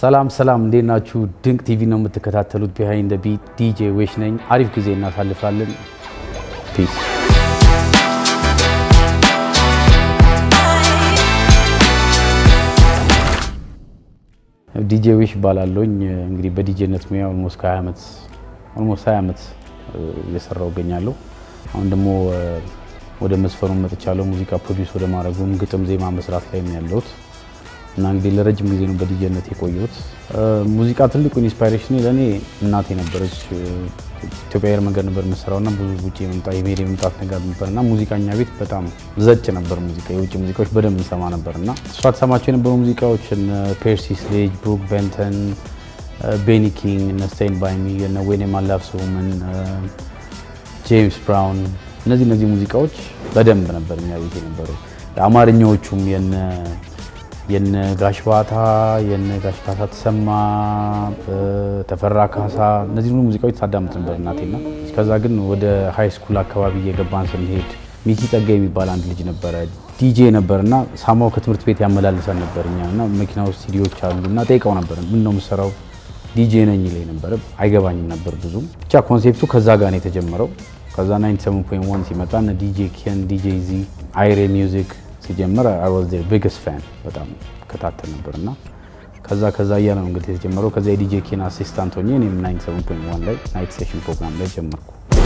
ሰላም ሰላም፣ እንዴት ናችሁ? ድንቅ ቲቪ ነው የምትከታተሉት። ቢሃይንድ ቢት ዲጄ ዌሽ ነኝ። አሪፍ ጊዜ እናሳልፋለን። ፒስ ዲጄ ዌሽ እባላለሁኝ። እንግዲህ በዲጄነት ሙያ ኦልሞስት ከ20 ዓመት ኦልሞስት 20 ዓመት እየሰራው እገኛለሁ። አሁን ደግሞ ወደ መስፈኑ መጥቻለሁ። ሙዚቃ ፕሮዲውስ ወደ ማድረጉም ግጥም ዜማ መስራት ላይ ነው ያለሁት እና እንግዲህ ለረጅም ጊዜ ነው በዲጄነት የቆየሁት። ሙዚቃ ትልቁ ኢንስፓይሬሽን ለእኔ እናቴ ነበረች። ኢትዮጵያ አየር መንገድ ነበር የምሰራው እና ብዙ ውጭ የመምጣት የመሄድ የመምጣት ነገር ነበር እና ሙዚቃኛ ቤት በጣም ዘጭ ነበር ሙዚቃ፣ የውጭ ሙዚቃዎች በደንብ እንሰማ ነበር እና እሷ ተሰማቸው የነበሩ ሙዚቃዎች ፔርሲ ስሌጅ፣ ብሩክ ቤንተን፣ ቤኒ ኪንግ፣ እነ ስቴይን ባይ ሚ፣ እነ ዌን ማይ ላቭ ውመን፣ ጄምስ ብራውን እነዚህ እነዚህ ሙዚቃዎች በደንብ ነበር እኛ ቤት የነበረው። አማርኛዎቹም የነ የነ ጋሽ ባታ የነ ጋሽ ካሳ ተሰማ ተፈራ ካሳ እነዚህ ሁሉ ሙዚቃዎች ታዳምጥ ነበር እናቴና። ከዛ ግን ወደ ሃይ ስኩል አካባቢ እየገባን ስንሄድ ሚኪ ጸጋ የሚባል አንድ ልጅ ነበረ ዲጄ ነበር እና ሳማው ከትምህርት ቤት ያመላልሰን ነበር እኛ እና መኪና ውስጥ ሲዲዎች አሉ እና ጠይቀው ነበር ምን ነው የምሰራው ዲጄ ነኝ ይለኝ ነበረ። አይገባኝም ነበር ብዙም። ብቻ ኮንሴፕቱ ከዛ ጋር ነው የተጀመረው። ከዛ 97.1 ሲመጣ እነ ዲጄ ኬን ዲጄ ዚ አይሬ ሚውዚክ ሲጀመር አይ ዋዝ ዜር ቢግስት ፋን በጣም ከታተል ነበር እና ከዛ ከዛ እያለ ነው እንግዲህ የተጀመረው። ከዛ የዲጄ ኬን አሲስታንት ሆኜ እኔም 97.1 ላይ ናይት ሴሽን ፕሮግራም ላይ ጀመርኩ።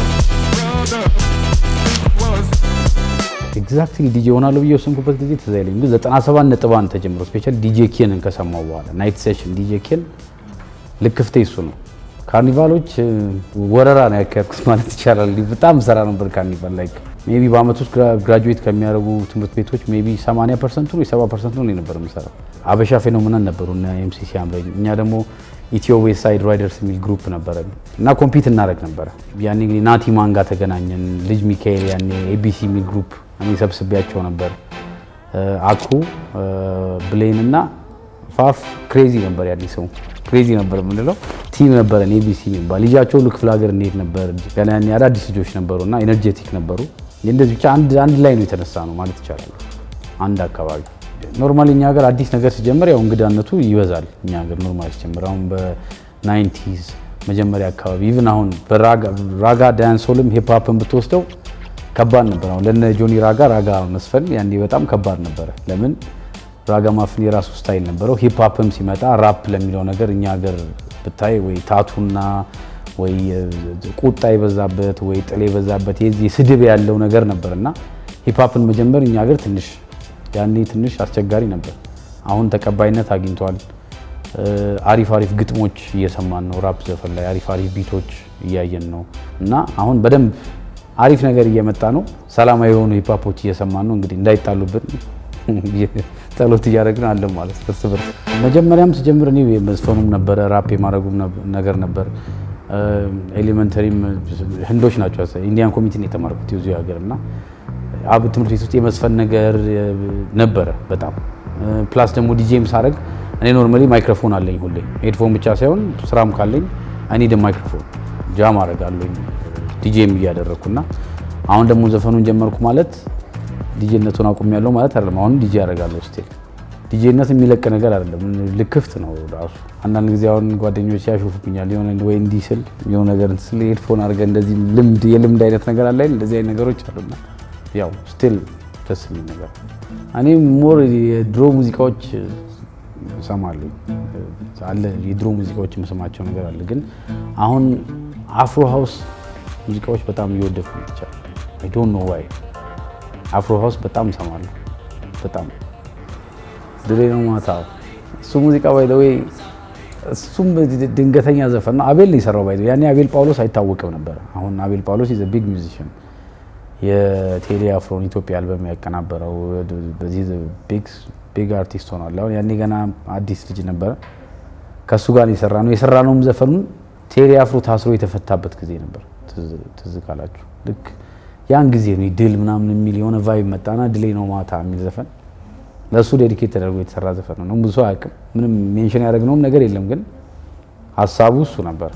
ኤግዛክትሊ ዲጄ ሆናለሁ ብዬ ወሰንኩበት ጊዜ ትዝ አይለኝም፣ ግን 97 ነጥብ አንድ ተጀምሮ ስፔሻሊ ዲጄ ኬንን ከሰማው በኋላ ናይት ሴሽን ዲጄ ኬን ልክፍቴ እሱ ነው። ካርኒቫሎች ወረራ ነው ያካሄድኩት ማለት ይቻላል። በጣም ሰራ ነበር ካርኒቫል ላይ ሜይ ቢ በአመት ውስጥ ግራጁዌት ከሚያደርጉ ትምህርት ቤቶች ሜይ ቢ 80 ፐርሰንቱ ወይ 70 ፐርሰንቱ ነው ነበር የምሰራው። አበሻ ፌኖሜናል ነበሩ እና ኤምሲሲ አምረኝ። እኛ ደግሞ ኢትዮ ዌስት ሳይድ ራይደርስ የሚል ግሩፕ ነበረ እና ኮምፒት እናደርግ ነበረ። ያኔ እንግዲህ ናቲ ማን ጋር ተገናኘን። ልጅ ሚካኤል ያኔ ኤቢሲ የሚል ግሩፕ እኔ ሰብስቤያቸው ነበር። አኩ ብሌን እና ፋፍ ክሬዚ ነበር ያኔ ሰው ክሬዚ ነበር የምንለው ቲም ነበረን ኤቢሲ የሚባል ልጃቸው ሁሉ ክፍለ ሀገር እንሄድ ነበር። ያኔ አዳዲስ ልጆች ነበሩ እና ኤነርጄቲክ ነበሩ። እንደዚህ ብቻ አንድ አንድ ላይ ነው የተነሳ ነው ማለት ይቻላል። አንድ አካባቢ ኖርማሊ እኛ ሀገር አዲስ ነገር ሲጀመር ያው እንግዳነቱ ይበዛል። እኛ ሀገር ኖርማሊ ሲጀምር አሁን በናይንቲዝ መጀመሪያ አካባቢ ኢቭን አሁን በራጋ ዳንሶልም ሂፕሆፕን ብትወስደው ከባድ ነበር። አሁን ለነ ጆኒ ራጋ ራጋ መስፈን ያኔ በጣም ከባድ ነበረ። ለምን ራጋ ማፍን የራሱ ስታይል ነበረው። ሂፕሆፕም ሲመጣ ራፕ ለሚለው ነገር እኛ ሀገር ብታይ ወይ ታቱና ወይ ቁጣ የበዛበት ወይ ጥል የበዛበት የዚህ ስድብ ያለው ነገር ነበር እና ሂፕሆፕን መጀመር እኛ ሀገር ትንሽ ያኔ ትንሽ አስቸጋሪ ነበር። አሁን ተቀባይነት አግኝቷል። አሪፍ አሪፍ ግጥሞች እየሰማን ነው። ራፕ ዘፈን ላይ አሪፍ አሪፍ ቢቶች እያየን ነው እና አሁን በደንብ አሪፍ ነገር እየመጣ ነው። ሰላማዊ የሆኑ ሂፕሆፖች እየሰማን ነው። እንግዲህ እንዳይጣሉብን ጸሎት እያደረግን አለ ማለት እርስ በርስ። መጀመሪያም ስጀምር እኔ መዝፈኑም ነበረ ራፕ የማድረጉም ነገር ነበር። ኤሌመንተሪም ህንዶች ናቸው ኢንዲያን ኮሚቴ ነው የተማርኩት የዚሁ ሀገር እና አብ ትምህርት ቤት ውስጥ የመዝፈን ነገር ነበረ በጣም ፕላስ ደግሞ ዲጄም ሳደርግ እኔ ኖርማሊ ማይክሮፎን አለኝ ሁሌ ሄድፎን ብቻ ሳይሆን ስራም ካለኝ እኔ ደ ማይክሮፎን ጃም አደርጋለኝ ዲጄም እያደረግኩና አሁን ደግሞ ዘፈኑን ጀመርኩ ማለት ዲጄነቱን አቁም ያለው ማለት አይደለም። አሁን ዲጄ ያደርጋለሁ ስቲል ዲጄነት የሚለቅ ነገር አይደለም፣ ልክፍት ነው ራሱ። አንዳንድ ጊዜ አሁን ጓደኞች ያሾፉብኛል የሆነ ወይ እንዲህ ስል የሆነ ነገር ስል ሄድፎን አድርገህ እንደዚህ ልምድ የልምድ አይነት ነገር አለ እንደዚህ አይነት ነገሮች አሉና ያው ስቲል ደስ የሚል ነገር እኔ ሞር የድሮ ሙዚቃዎች እሰማለሁ አለ የድሮ ሙዚቃዎች የምሰማቸው ነገር አለ። ግን አሁን አፍሮ ሃውስ ሙዚቃዎች በጣም እየወደድኩ ይቻላል። አይ ዶንት ኖ ዋይ አፍሮ ሃውስ በጣም እሰማለሁ። በጣም ድሬ ነው ማታ እሱ ሙዚቃ ባይ ወይ እሱም ድንገተኛ ዘፈን ነው። አቤል ነው የሰራው ባይ ያኔ አቤል ጳውሎስ አይታወቅም ነበር። አሁን አቤል ጳውሎስ ኢዝ ቢግ ሚውዚሽን የቴሌ አፍሮን ኢትዮጵያ አልበም ያቀናበረው በዚህ ቢግ አርቲስት ሆኗል። አሁን ያኔ ገና አዲስ ልጅ ነበረ። ከእሱ ጋር የሰራ ነው የሰራ ነውም ዘፈኑን ቴሌ አፍሮ ታስሮ የተፈታበት ጊዜ ነበር። ትዝ ካላችሁ ልክ ያን ጊዜ ነው ድል ምናምን የሚል የሆነ ቫይብ መጣና ድሌ ነው ማታ የሚል ዘፈን ለእሱ ዴዲኬት ተደርጎ የተሰራ ዘፈን ነው። ብዙ ሰው አያውቅም። ምንም ሜንሽን ያደረግነውም ነገር የለም፣ ግን ሀሳቡ እሱ ነበር።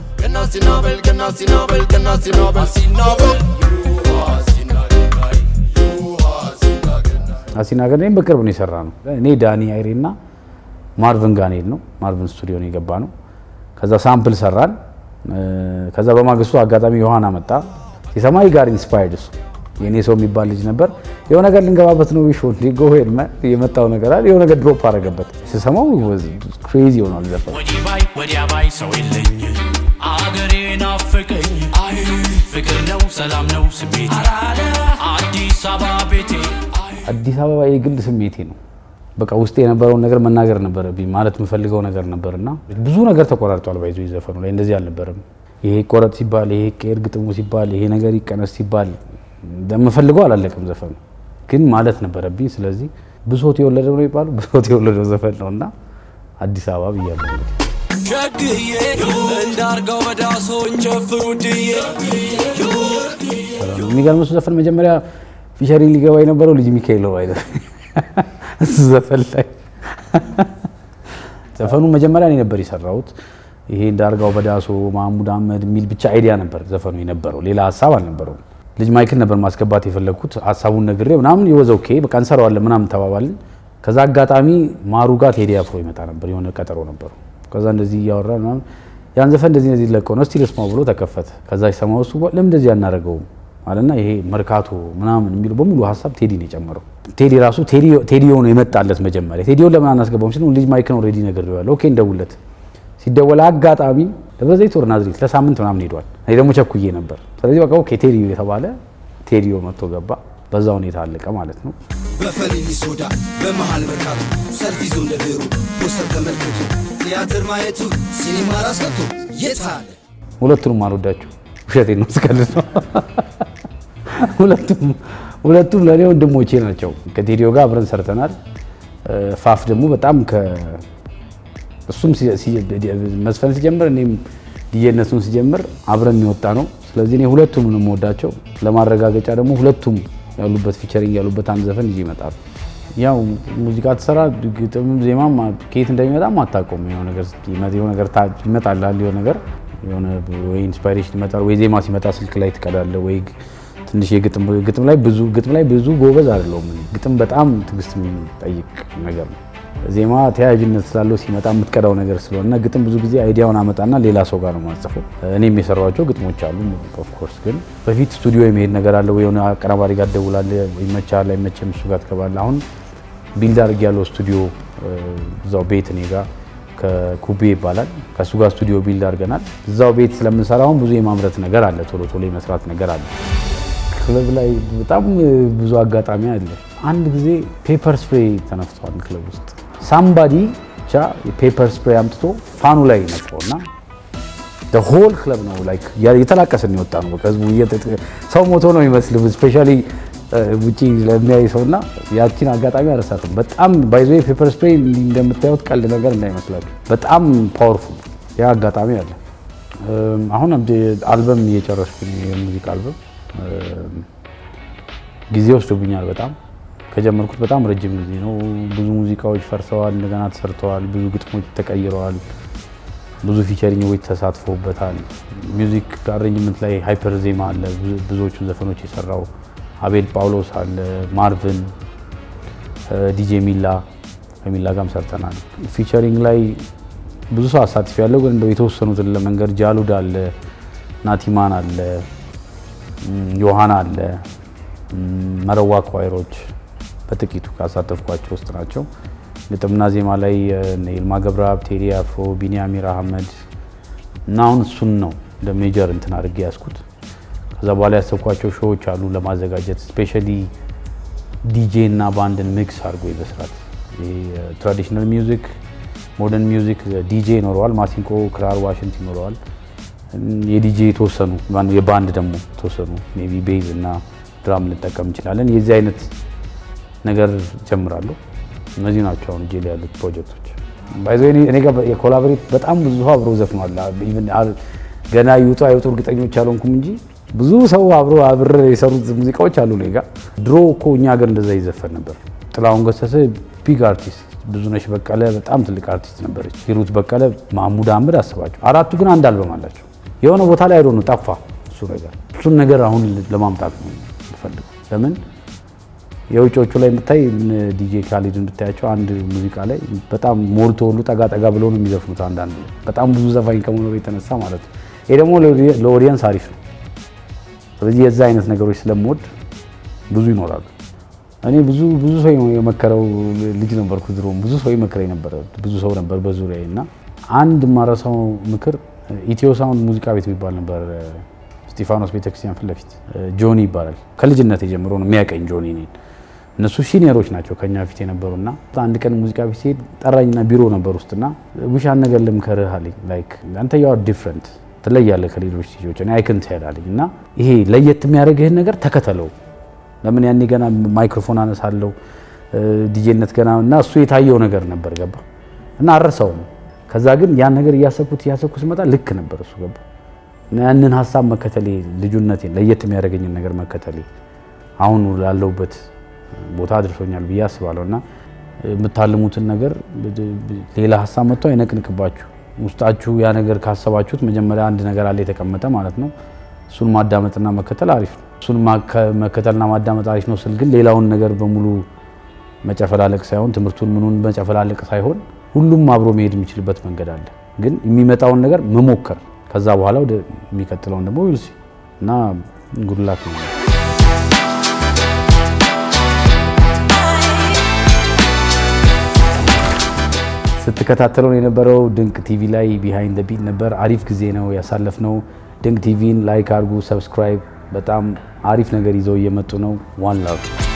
አሲናገር እኔም በቅርብ ነው የሰራ ነው። እኔ ዳኒ አይሬ እና ማርቭን ጋር ሄድ ነው ማርቭን ስቱዲዮ ነው የገባ ነው። ከዛ ሳምፕል ሰራን። ከዛ በማግስቱ አጋጣሚ ዮሐና መጣ። ሲሰማይ ጋር ኢንስፓየርድ እሱ የኔ ሰው የሚባል ልጅ ነበር። የሆነ ነገር ልንገባበት ነው ሾ ጎ ሄድ የመጣው ነገር አለ የሆነ ነገር ድሮፕ አደረገበት። ስሰማው ክሬዚ ሆኗል ዘፈኑ። ወዲህ ባይ ወዲያ ባይ ሰው የለኝ አገሬ ናፍቀኝ አይ ፍቅር ነው ሰላም ነው ስሜቴ አዲስ አበባ ቤቴ አዲስ አበባ የግል ስሜቴ ነው። በቃ ውስጥ የነበረውን ነገር መናገር ነበረብኝ። ማለት የምፈልገው ነገር ነበርና ብዙ ነገር ተቆራርጧል። ባይዞ ዘፈኑ ላይ እንደዚህ አልነበረም። ይሄ ቆረጥ ሲባል፣ ይሄ ቀር ግጥሙ ሲባል፣ ይሄ ነገር ይቀነስ ሲባል እንደምፈልገው አላለቅም ዘፈኑ ግን ማለት ነበረብኝ። ስለዚህ ብሶት የወለደው ነው ይባሉ ብሶት የወለደው ዘፈን ነው እና አዲስ አበባ ብያለሁ። ሸግዬ እንዳርገው በዳሶ እንጨፍሩ ድዬ የሚገርም እሱ ዘፈን መጀመሪያ ፊሸሪንግ ሊገባ የነበረው ልጅ ሚካኤል ነው አይደል? እሱ ዘፈን ላይ ዘፈኑ መጀመሪያ እኔ ነበር የሰራሁት። ይሄ እንዳርጋው በዳሶ ማህሙድ አህመድ የሚል ብቻ አይዲያ ነበር ዘፈኑ የነበረው፣ ሌላ ሀሳብ አልነበረውም። ልጅ ማይክል ነበር ማስገባት የፈለግኩት ሀሳቡን ነግሬ ምናምን ይወዘው ኦኬ በቃ እንሰራዋለን ምናምን ተባባልን። ከዛ አጋጣሚ ማሩ ጋር ቴዲ አፍሮ ይመጣ ነበር፣ የሆነ ቀጠሮ ነበሩ። ከዛ እንደዚህ እያወራ ምናምን ያን ዘፈን እንደዚህ እንደዚህ ለቀው ነው እስቲ ልስማው ብሎ ተከፈተ። ከዛ ሲሰማው እሱ ለምን እንደዚህ አናደርገውም አለና ይሄ መርካቶ ምናምን የሚሉ በሙሉ ሀሳብ ቴዲ ነው የጨመረው። ቴዲ ራሱ ቴዲዮ ነው የመጣለት መጀመሪያ። ቴዲዮን ለምን አናስገባውም ሲል ልጅ ማይክል ኦልሬዲ ነግሬዋለሁ፣ ኦኬ እንደውለት። ሲደወል አጋጣሚ ደብረ ዘይት ወር ናዝሬት ለሳምንት ምናምን ሄዷል። እኔ ደግሞ ቸኩዬ ነበር። ስለዚህ በቃ ኦኬ ቴዲዮ የተባለ ቴዲዮ መጥቶ ገባ። በዛ ሁኔታ አለቀ ማለት ነው። በፈሊኒ ሶዳ በመሃል መርካቶ ሰልፍ ይዞ እንደ ድሮ ፖስተር ተመልክቶ ቲያትር ማየቱ ሲኒማ ራስ ገብቶ የት አለ ሁለቱንም አልወዳቸው ውሸቴን ነው ስቀልድ ነው። ሁለቱም ሁለቱም ለእኔ ወንድሞቼ ናቸው። ከቴዲዮ ጋር አብረን ሰርተናል። ፋፍ ደግሞ በጣም ከ እሱም መስፈን ሲጀምር እኔም ዲጄነቱን ሲጀምር አብረን የወጣ ነው። ስለዚህ እኔ ሁለቱም ነው የምወዳቸው። ለማረጋገጫ ደግሞ ሁለቱም ያሉበት ፊቸሪንግ ያሉበት አንድ ዘፈን ይዤ ይመጣሉ። ያው ሙዚቃ ትሰራ ግጥም ዜማም ከየት እንደሚመጣም አታውቀውም። የሆነ ነገር የሆነ ነገር ይመጣል የሆነ ነገር የሆነ ወይ ኢንስፓይሬሽን ይመጣል ወይ ዜማ ሲመጣ ስልክ ላይ ትቀዳለህ ወይ ትንሽ የግጥም ግጥም ላይ ብዙ ግጥም ላይ ብዙ ጎበዝ አይደለሁም። ግጥም በጣም ትዕግስት የሚጠይቅ ነገር ነው። ዜማ ተያያዥነት ስላለው ሲመጣ የምትቀዳው ነገር ስለሆነ ግጥም ብዙ ጊዜ አይዲያውን አመጣና ሌላ ሰው ጋር ነው ማጽፈው። እኔም የሰሯቸው ግጥሞች አሉ። ኦፍኮርስ ግን በፊት ስቱዲዮ የመሄድ ነገር አለ ወይ የሆነ አቀናባሪ ጋር ትደውላለህ፣ ይመችሃል አይመችም፣ እሱ ጋር ትገባለህ። አሁን ቢልድ አድርግ ያለው ስቱዲዮ እዛው ቤት እኔ ጋር ከኩቤ ይባላል ከእሱ ጋር ስቱዲዮ ቢልድ አድርገናል። እዛው ቤት ስለምንሰራ አሁን ብዙ የማምረት ነገር አለ፣ ቶሎ ቶሎ የመስራት ነገር አለ። ክለብ ላይ በጣም ብዙ አጋጣሚ አለ። አንድ ጊዜ ፔፐር ስፕሬይ ተነፍቷል ክለብ ውስጥ ሳምባዲ ብቻ የፔፐር ስፕሬይ አምጥቶ ፋኑ ላይ ነፍረው እና ሆል ክለብ ነው ላይክ የተላቀስን የወጣ ነው። በቃ ህዝቡ ሰው ሞቶ ነው ይመስል ስፔሻሊ ውጪ ለሚያይ ሰው እና ያቺን አጋጣሚ አረሳትም። በጣም ባይዞ ፔፐር ስፕሬይ እንደምታዩት ቀልድ ነገር እንዳይመስላችሁ በጣም ፓወርፉል ያ አጋጣሚ አለ። አሁን አልበም እየጨረስኩኝ የሙዚቃ አልበም ጊዜ ወስዶብኛል በጣም ከጀመርኩት በጣም ረጅም ጊዜ ነው። ብዙ ሙዚቃዎች ፈርሰዋል፣ እንደገና ተሰርተዋል። ብዙ ግጥሞች ተቀይረዋል። ብዙ ፊቸሪንጎች ተሳትፎበታል። ሚውዚክ አሬንጅመንት ላይ ሃይፐር ዜማ አለ። ብዙዎቹ ዘፈኖች የሰራው አቤል ጳውሎስ አለ፣ ማርቭን፣ ዲጄ ሚላ ከሚላ ጋርም ሰርተናል። ፊቸሪንግ ላይ ብዙ ሰው አሳትፍ ያለው ግን እንደው የተወሰኑትን ለመንገድ ጃሉድ አለ፣ ናቲማን አለ፣ ዮሐና አለ፣ መረዋ ኳይሮች በጥቂቱ ካሳተፍኳቸው ውስጥ ናቸው። ግጥምና ዜማ ላይ ይልማ ገብረአብ፣ ቴዲ አፍሮ፣ ቢኒያሚር አህመድ እና አሁን እሱን ነው እንደ ሜጀር እንትን አድርጌ ያዝኩት። ከዛ በኋላ ያሰብኳቸው ሾዎች አሉ ለማዘጋጀት ስፔሻሊ ዲጄ እና ባንድን ሚክስ አድርጎ በስራት ትራዲሽናል ሚውዚክ፣ ሞደርን ሚውዚክ ዲጄ ይኖረዋል። ማሲንቆ፣ ክራር፣ ዋሽንት ይኖረዋል። የዲጄ የተወሰኑ የባንድ ደግሞ የተወሰኑ ሜይ ቢ ቤዝ እና ድራም ልንጠቀም እንችላለን። የዚህ አይነት ነገር ጀምራለሁ። እነዚህ ናቸው አሁን እጄ ላይ ያሉት ፕሮጀክቶች። ባይዞ እኔ ጋር የኮላቦሬት በጣም ብዙ ሰው አብሮ ዘፍኗል። ገና ይውጡ አይወጡ እርግጠኞች አልሆንኩም እንጂ ብዙ ሰው አብሮ አብረ የሰሩት ሙዚቃዎች አሉ እኔ ጋር። ድሮ እኮ እኛ ሀገር እንደዛ ይዘፈን ነበር። ጥላሁን ገሰሰ ቢግ አርቲስት፣ ብዙነሽ በቀለ በጣም ትልቅ አርቲስት ነበረች፣ ሂሩት በቀለ፣ ማህሙድ አህመድ አስባቸው። አራቱ ግን አንድ አልበም አላቸው። የሆነ ቦታ ላይ አይዶ ነው ጠፋ እሱ ነገር። እሱን ነገር አሁን ለማምጣት ነው የምፈልገው። ለምን የውጮቹ ላይ ብታይ ዲጄ ካሊድን ብታያቸው አንድ ሙዚቃ ላይ በጣም ሞልቶ ሁሉ ጠጋ ጠጋ ብሎ ነው የሚዘፍኑት። አንዳንዱ በጣም ብዙ ዘፋኝ ከመኖሩ የተነሳ ማለት ነው። ይሄ ደግሞ ለኦዲየንስ አሪፍ ነው። ስለዚህ የዛ አይነት ነገሮች ስለምወድ ብዙ ይኖራሉ። እኔ ብዙ ብዙ ሰው የመከረው ልጅ ነበርኩ። ድሮም ብዙ ሰው ይመክረኝ ነበር። ብዙ ሰው ነበር በዙሪያዬ እና አንድ ማረሳው ምክር ኢትዮ ሳውንድ ሙዚቃ ቤት የሚባል ነበር ስጢፋኖስ ቤተክርስቲያን ፊት ለፊት ጆኒ ይባላል። ከልጅነት ጀምሮ ነው የሚያቀኝ ጆኒ እኔን። እነሱ ሲኒየሮች ናቸው ከኛ ፊት የነበሩና አንድ ቀን ሙዚቃ ቤት ሲሄድ ጠራኝና ቢሮ ነበር ውስጥና ውሻን ነገር ልምከርህ አለኝ። ላይክ አንተ ያው ዲፍረንት ትለያለህ ከሌሎች ልጆች እኔ አይክን ትሄዳለኝ እና ይሄ ለየት የሚያደርግህን ነገር ተከተለው። ለምን ያኔ ገና ማይክሮፎን አነሳለሁ ዲጄነት ገና እና እሱ የታየው ነገር ነበር ገባ እና አረሳውም። ከዛ ግን ያን ነገር እያሰብኩት እያሰብኩት ስመጣ ልክ ነበር እሱ ገባ እና ያንን ሀሳብ መከተሌ ልጁነቴን ለየት የሚያደርገኝን ነገር መከተሌ አሁን ላለሁበት ቦታ አድርሶኛል ብዬ አስባለሁ። እና የምታልሙትን ነገር ሌላ ሀሳብ መጥቶ አይነቅንቅባችሁ። ውስጣችሁ ያ ነገር ካሰባችሁት መጀመሪያ አንድ ነገር አለ የተቀመጠ ማለት ነው። እሱን ማዳመጥና መከተል አሪፍ ነው። እሱን መከተልና ማዳመጥ አሪፍ ነው ስል ግን ሌላውን ነገር በሙሉ መጨፈላለቅ ሳይሆን ትምህርቱን ምኑን መጨፈላለቅ ሳይሆን ሁሉም አብሮ መሄድ የሚችልበት መንገድ አለ። ግን የሚመጣውን ነገር መሞከር ከዛ በኋላ ወደ የሚቀጥለውን ደግሞ ዊልሲ እና ጉድላክ ነው። ስትከታተለው የነበረው ድንቅ ቲቪ ላይ ቢሃይንድ ዘ ቢት ነበር። አሪፍ ጊዜ ነው ያሳለፍነው። ድንቅ ቲቪን ላይክ አድርጉ፣ ሰብስክራይብ። በጣም አሪፍ ነገር ይዘው እየመጡ ነው። ዋን ላቭ